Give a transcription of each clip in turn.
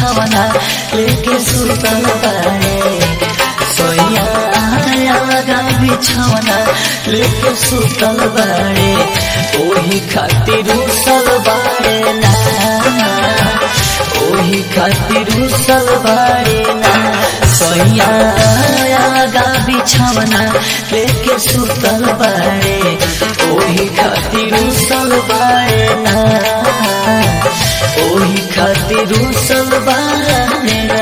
बिछवना लेके सुतल बाड़े सोया लगा बिछवना लेके सुतल बाड़े ओही खातिर उसल बाड़े ना ओही खातिर उसल बाड़े ना सोया लगा बिछवना लेके सुतल बाड़े ओही खातिर उसल बाड़े ना ओही खातिर उसल बाड़े ना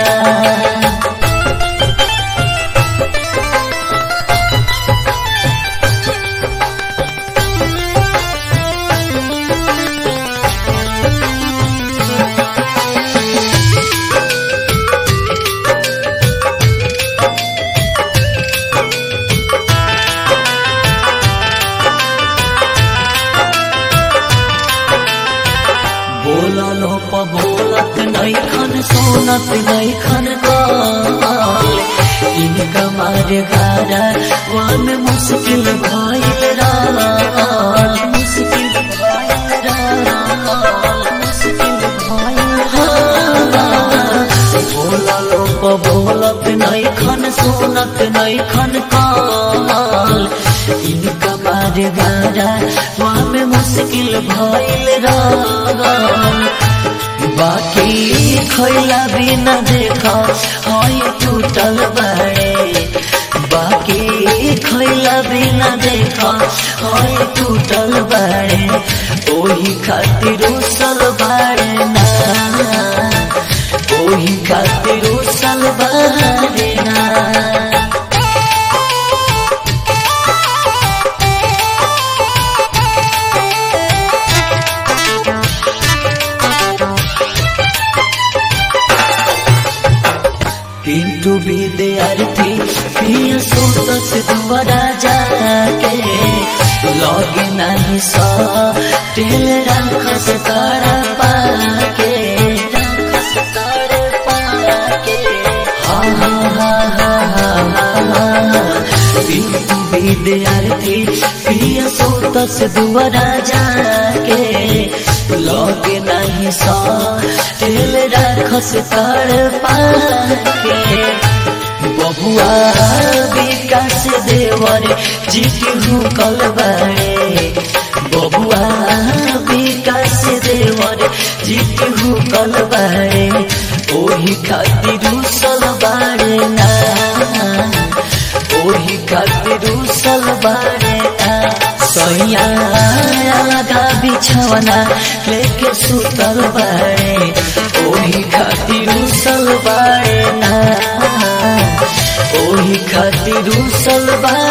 बोललो प बोलत नैखन सोनत नैखन काल इनका मारे गारा वन मुश्किल भइल राल मुश्किल भइल राल मुश्किल भइल राल बोललो प बोलत नैखन सोनत नैखन काल इनका मारे गारा वन मुश्किल भइल राल बाकी खैला बिना देखा हई टूटल बाड़े बाकी खैला बिना देखा हई टूटल बाड़े ओही खातिर उसल बाड़े ना ओही खातिर उसल बाड़े ना पिंटू विद्यार्थी प्रिय सोतस दुआरा जाके लगे नहीं सा तेल राखस तारा पाके राखस तारा पाके हा हा हा हा हा हा हा पिंटू विद्यार्थी प्रिय सोतस दुआरा जाके लगे नहीं सा तेल राखस तार पाके बबुआ विकास देवर जीत हुकल बाड़े बबुआ विकास देवर जीत हुकल बाड़े ओही खातिर उसल बाड़े ना ओही खातिर उसल बाड़े ना सैया लगा बिछवना लेके सुतल बाड़े ओही खातिर उसल बाड़े ना ओही खातिर उसल बाड़े